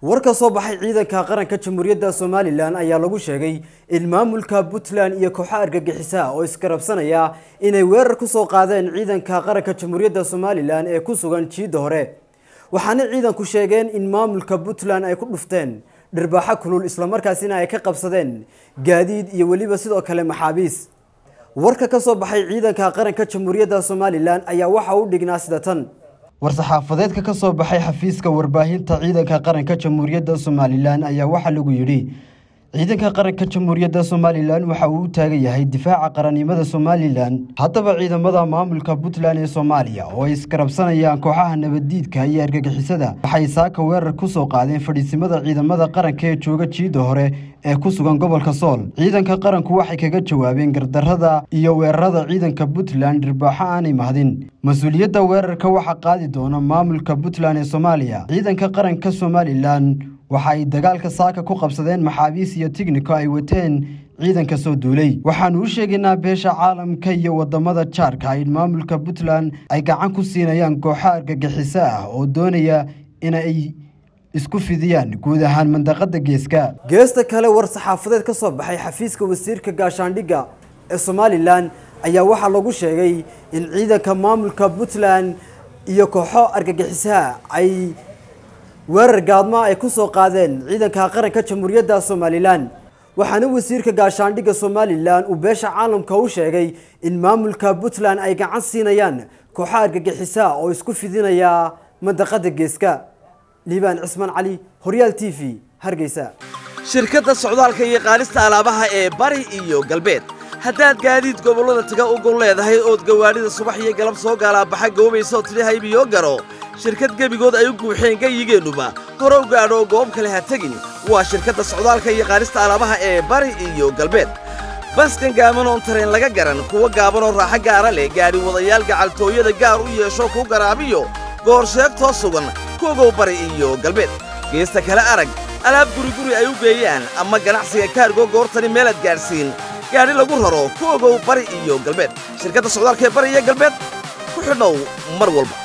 war ka soo baxay ciidanka qaranka jamhuuriyadda somalilan ayaa lagu sheegay in maamulka puntland iyo kooxo argagixisa oo iskarabsanaya inay weerar ku soo qaadeen ciidanka qaranka jamhuuriyadda somalilan ee ku sugan jiidda hore waxaana ciidanku sheegeen in maamulka puntland ay ku dhufteen dhirbaaxo kulul islamarkaasina ay ka qabsadeen gaadiid iyo weliba sidoo kale maxaabiis warka ka soo baxay ciidanka qaranka jamhuuriyadda somalilan ayaa waxa u dhignaa sida tan war-saxaafadeedka ka soo baxay xafiiska warbaahinta ciidanka qaranka jamhuuriyadda somalilan ayaa waxaa lagu yidhi ciidanka qaranka jamhuuriyadda somalilan waxa uu u taagan yahay difaaca qarannimada somalilan haddaba ciidamada maamulka puntland ee soomaaliya oo ay iskarabsanayaan kooxaha nabaddiidka iyo argagixisada waxay saaka weerar ku soo qaadeen fadhiisimada ciidamada qaranka ee jooga jiidda hore ee ku sugan gobolka sool ciidanka qaranku waxay kaga jawaabeen gardarrada iyo weerarada ciidanka puntland dhirbaaxo aanay mahdin mas-uuliyadda weerarka waxaa qaadi doona maamulka puntland ee soomaaliya ciidanka qaranka somalilan waxa ay dagaalka saaka ku qabsadeen maxaabiis iyo tigniko ay wateen ciidanka soo duulay waxaanu u sheegaynaa beesha caalamka iyo wadamada jaarka in maamulka puntland ay gacan ku siinayaan kooxo argagixiso ah oo doonaya inay isku fidiyaan guud ahaan mandaqada geeska geesta kale war saxaafadeed ka soo baxay xafiiska wasiirka gaashaandhigga ee somalilan ayaa waxaa lagu sheegay in ciidanka maamulka puntland iyo kooxo argagixisaha ay weerar gaadma ay ku soo qaadeen ciidanka qaranka jamhuuriyadda somalilan waxaana wasiirka gaashaandhigga somalilan uu beesha caalamka u sheegay in maamulka puntland ay gacan siinayaan kooxo argagixisa oo isku fidinaya mandaqada geeska liibaan cismaan cali horyaal t v hargeysa shirkadda socdaalka iyo qaadista alaabaha ee bari iyo galbeed haddaad gaadiid gobollada taga u gol leedahay ood gawaadhida subax iyo galab soo gaalaabaxa goobaysa oo tidhi haybiyo garo shirkad gebigood ay u guuxeen gayigeennuba hore u gaadho goob kale ha tegin waa shirkadda socdaalka iyo qaadista alaabaha ee bari iyo galbeed baskan gaaban oon tareen laga garan kuwa gaabanoo raaxo gaara leh gaadhi wadayaal gacaltooyada gaar u yeesho kuu garaabiyo goor sheegtoo sugan kuogow bari iyo galbeed geesta kale arag alaab guriguri ay u geeyaan ama ganacsiga kaargo goortani meelaad gaadhsiin gaadhi lagu raro ku ogow bari iyo galbeed shirkadda socdaalka ee bari iyo galbeed ku xidhow mar walba